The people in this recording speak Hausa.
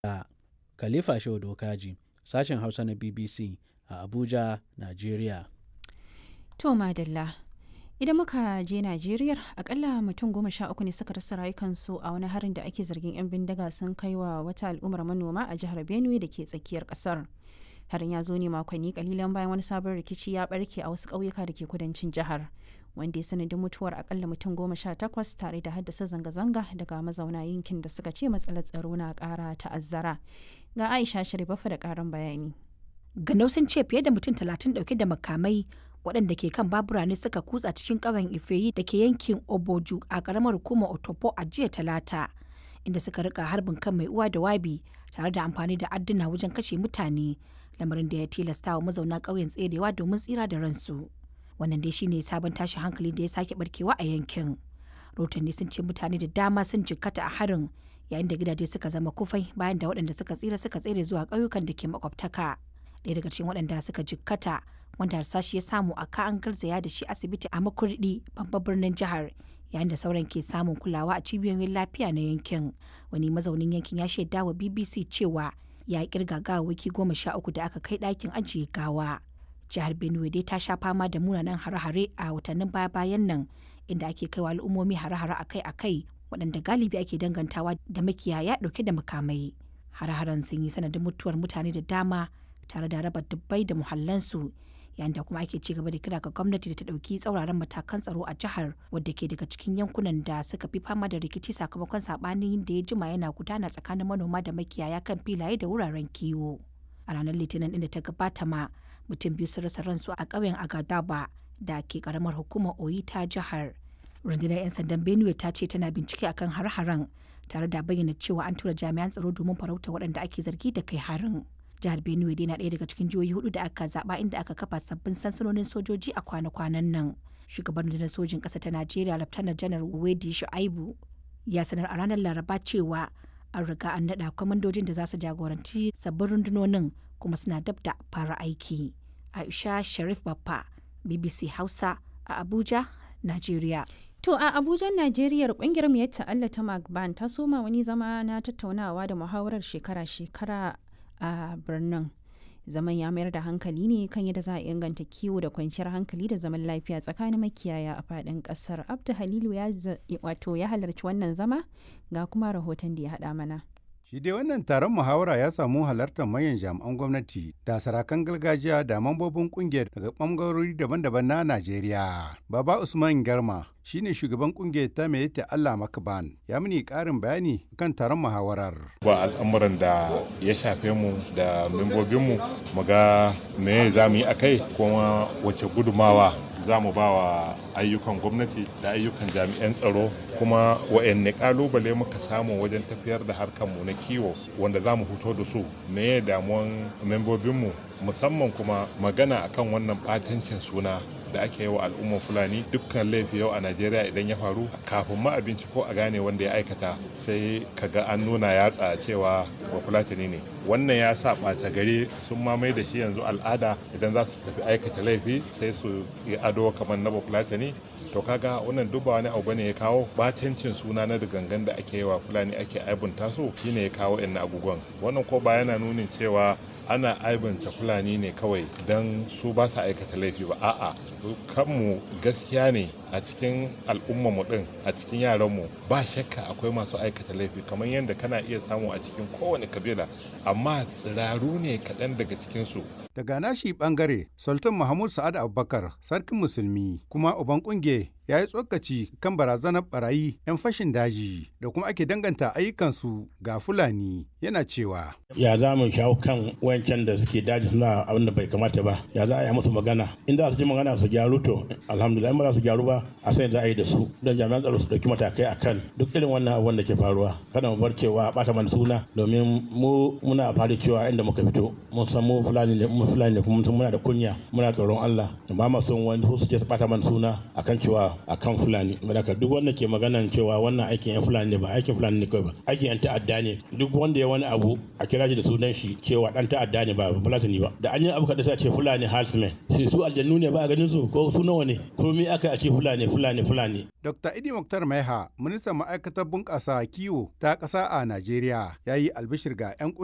Khalifa Shehu Dokaji, sashen Hausa na BBC a Abuja, Najeriya. To madalla. Idan muka je Najeriya, akalla mutum goma sha uku ne suka rasa rayukansu a wani harin da ake zargin 'yan bindiga sun kai wa wata al'ummar manoma a jihar Benue da ke tsakiyar kasar. Harin ya zo ne makonni kalilan bayan wani sabon rikici ya barke a wasu ƙauyuka da ke kudancin jihar. Wanda ya sanadin mutuwar akalla mutum goma sha takwas tare da haddasa zanga-zanga daga mazauna yankin da suka ce matsalar tsaro na ƙara ta'azzara. Ga Aisha Sharifafa da ƙarin bayani. Ganau sun ce fiye da mutum talatin ɗauke da makamai waɗanda ke kan babura ne suka kutsa cikin ƙauyen Ifeyi da ke yankin Oboju a ƙaramar hukumar Otopo a jiya Talata, inda suka rika harbin kan mai uwa da wabi tare da amfani da adduna wajen kashe mutane, lamarin da ya tilasta wa mazauna ƙauyen tserewa domin tsira da ransu. Wannan dai shine sabon tashin hankali da ya sake barkewa a yankin. Rotanni sun ce mutane da dama sun jikkata a harin yayin da gidaje suka zama kufai bayan da waɗanda suka tsira suka tsere zuwa ƙauyukan da ke makwabtaka. Ɗaya daga cikin waɗanda suka jikkata wanda harsashi ya samu a ka an garzaya da shi asibiti a makurdi babban birnin jihar yayin da sauran ke samun kulawa a cibiyoyin lafiya na yankin wani mazaunin yankin ya shaida wa bbc cewa ya kirga gawawaki goma sha uku da aka kai ɗakin ajiye gawa jihar benue dai ta sha fama da munanan hare-hare a watannin baya-bayan nan inda ake kaiwa al'ummomi hare-hare akai-akai waɗanda galibi ake dangantawa da makiyaya ɗauke da makamai hare-haren sun yi sanadin mutuwar mutane da dama tare da raba dubbai da muhallansu yayin da kuma ake ci gaba da kira ga gwamnati da ta ɗauki tsauraran matakan tsaro a jihar wadda ke daga cikin yankunan da suka fi fama da rikici sakamakon saɓanin da ya jima yana gudana tsakanin manoma da makiyaya kan filaye da wuraren kiwo a ranar litinin inda ta gabata ma mutum biyu sun rasa ransu a ƙauyen agadaba da ke karamar hukumar oyi ta jihar rundunar 'yan sandan benue ta ce tana bincike akan har-haren tare da bayyana cewa an tura jami'an tsaro domin farauta waɗanda ake zargi da kai harin jihar benue dai na ɗaya daga cikin jihohi hudu da aka zaba inda aka kafa sabbin sansanonin sojoji a kwana-kwanan nan shugaban rundunar sojin ƙasa ta najeriya laftanar janar wedi shu'aibu ya sanar a ranar laraba cewa an riga an naɗa kwamandojin da za su jagoranci sabbin rundunonin kuma suna dab da fara aiki aisha sharif baffa bbc hausa a abuja najeriya To a Abuja, Najeriya kungiyar mu ta Allah ta Magban ta soma wani zama na tattaunawa da muhawarar shekara-shekara a birnin. Zaman ya mayar da hankali ne kan yadda za a inganta kiwo da kwanciyar hankali da zaman lafiya tsakanin makiyaya a faɗin ƙasar. Abdu Halilu ya wato ya halarci wannan zama ga kuma rahoton da ya haɗa mana. Shi dai wannan taron muhawara ya samu halartar manyan jami'an gwamnati da sarakan gargajiya da mambobin kungiyar daga ɓangarori daban-daban na Najeriya. Baba Usman Garma shine shugaban kungiyar ta mai ta Allah Makaban ya mini ƙarin bayani kan taron muhawarar. Ba al'amuran da ya shafe mu da membobinmu mu ga me za mu yi a kai kuma wace gudumawa za mu ba wa ayyukan gwamnati da ayyukan jami'an tsaro kuma wa'anne kalubale muka samu wajen tafiyar da harkarmu na kiwo wanda za mu fito da su me damuwan membobinmu musamman kuma magana akan wannan batancin suna da ake yi wa al'ummar fulani dukkan laifi yau a najeriya idan ya faru kafin ma abinci ko a gane wanda ya aikata sai kaga an nuna yatsa cewa ba fulatani ne wannan ya sa ɓata gari sun mamaye da shi yanzu al'ada idan za su tafi aikata laifi sai su yi ado kamar na bafulatani to kaga wannan duk ba wani abu bane ya kawo batancin suna na gangan da ake yi wa fulani ake aibunta su shine ya kawo yan abubuwan wannan ko ba yana nunin cewa ana aibanta fulani ne kawai don su ba su aikata laifi ba a'a kanmu gaskiya ne a cikin al'ummarmu din a cikin yaranmu ba shakka akwai masu aikata laifi kamar yadda kana iya samu a cikin kowane kabila amma tsiraru ne kaɗan daga cikinsu Daga nashi bangare, Sultan Mahmud Sa'ad Abubakar, sarkin musulmi, kuma uban kunge ya yi tsokaci kan barazanar barayi 'yan fashin daji da kuma ake danganta ayyukansu ga Fulani yana cewa. Ya za mu shawo kan wayancan da suke daji suna abin da bai kamata ba, ya za a yi musu magana. In za su ji magana su gyaru to, alhamdulillah ba za su gyaru ba, a sai za a yi da su. Don jami'an tsaro su ɗauki matakai a kan duk irin wannan abin da ke faruwa. Kada mu bar cewa ɓata mana suna domin mu muna fara cewa inda muka fito. Mun san mu Fulani ne, mu Fulani ne kuma muna da kunya, muna tsoron Allah. Ba ma son wani su je su ɓata mana suna akan cewa akan fulani malaka duk wanda ke maganan cewa wannan aikin yan fulani ne ba aikin fulani ne kawai ba aikin yan ta'adda ne duk wanda ya wani abu a kira shi da sunan shi cewa dan ta'adda ne ba fulatani ba da an yi abu kada sai ce fulani halsmen sai su aljannu ne ba a ganin su su ko su nawa ne komi aka ake fulani fulani fulani Dr. Idi Muktar Maiha, ministan ma'aikatar bunƙasa kiwo ta ƙasa a Najeriya, ya yi albishir ga 'yan